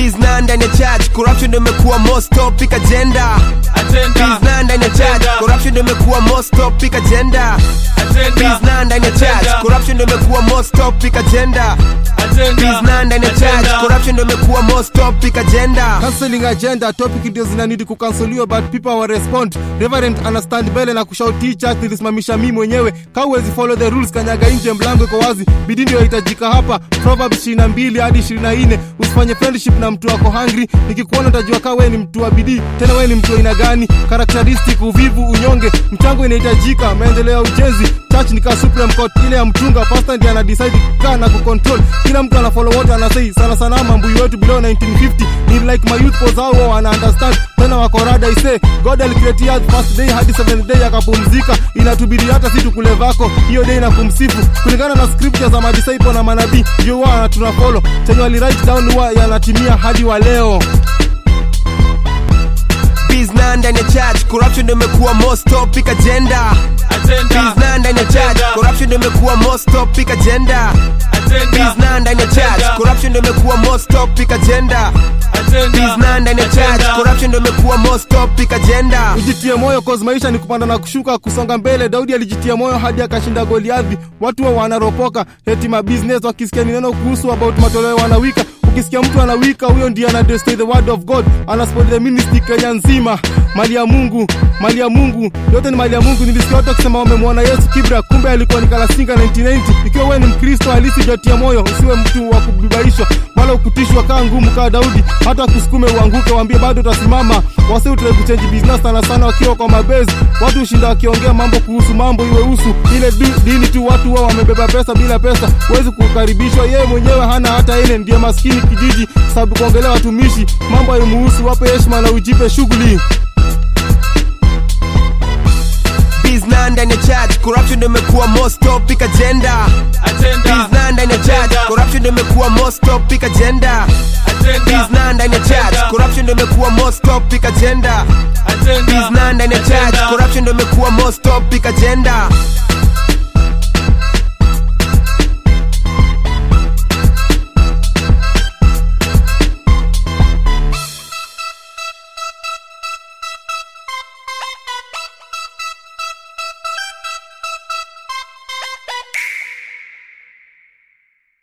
Bizna ndani ya church, corruption ndio imekuwa most topic agenda. Bizna ndani ya church, corruption ndio imekuwa most topic agenda. Bizna ndani ya church, corruption ndio imekuwa most topic agenda. Bizna ndani ya church, corruption ndio imekuwa most topic agenda. Cancelling agenda topic ndio zinanidi kukansoliwa but people wa respond reverend anastand mbele na kushauti church nilisimamisha mimi mwenyewe ka huwezi follow the rules kanyaga nje mlango iko wazi bidii ndio inahitajika hapa proverbs 22 hadi 24 usifanye friendship na mtu wako hungry nikikuona utajua ka wewe ni mtu wa bidii tena wewe ni mtu wa aina gani characteristic uvivu unyonge mchango inahitajika maendeleo ya ujenzi church ni ka supreme court ile ya mchunga pastor ndiye ana decide kaa na kucontrol kila mtu ana follow wote anasei sana sana mambo wetu below 1950 ni like my youth pose hao wana understand tena wako rada ise god alicreate earth first day hadi seventh day akapumzika inatubidi hata si tukule vako hiyo day na kumsifu kulingana na scripture za madisciple na manabii ndio wao tuna follow chenye wali write down huwa yanatimia hadi wa leo Bizna ndani ya church, corruption ndio imekuwa most topic agenda. Bizna ndani ya church, corruption ndio imekuwa most topic agenda. Bizna ndani ya church, corruption ndio imekuwa most topic agenda. Bizna ndani ya church, corruption ndio imekuwa most topic agenda. ujitie moyo cause maisha ni kupanda na kushuka kusonga mbele daudi alijitia moyo hadi akashinda goliadhi watu wa wanaropoka heti mabusiness wakisikia ni neno kuhusu about matoleo wanawika ukisikia mtu anawika huyo ndiye ana destroy the word of god ana spoil the ministry kenya nzima mali ya mungu mali ya mungu yote ni mali ya mungu nilisikia watu wakisema wamemwona yesu kibra kumbe alikuwa ni kalasinga 1990 ikiwa wewe ni mkristo halisi jatia moyo usiwe mtu wa kubibaishwa wala ukutishwa kaa ngumu kaa daudi hata kusukume uanguke waambie bado utasimama wasi utrai kuchange business sana sana wakiwa kwa mabezi watu ushinda wakiongea mambo kuhusu mambo iwe usu ile du- dini tu watu wao wamebeba pesa bila pesa huwezi kukaribishwa yeye mwenyewe hana hata ile ndiye maskini kijiji sababu kuongelea watumishi mambo haimuhusu wape heshima na ujipe shughuli Bizna ndani ya church, corruption ndio imekuwa most topic agenda. Bizna ndani ya church, corruption ndio imekuwa most topic agenda. Bizna ndani ya church, corruption ndio imekuwa most topic agenda. Bizna ndani ya church, corruption ndio imekuwa most topic agenda.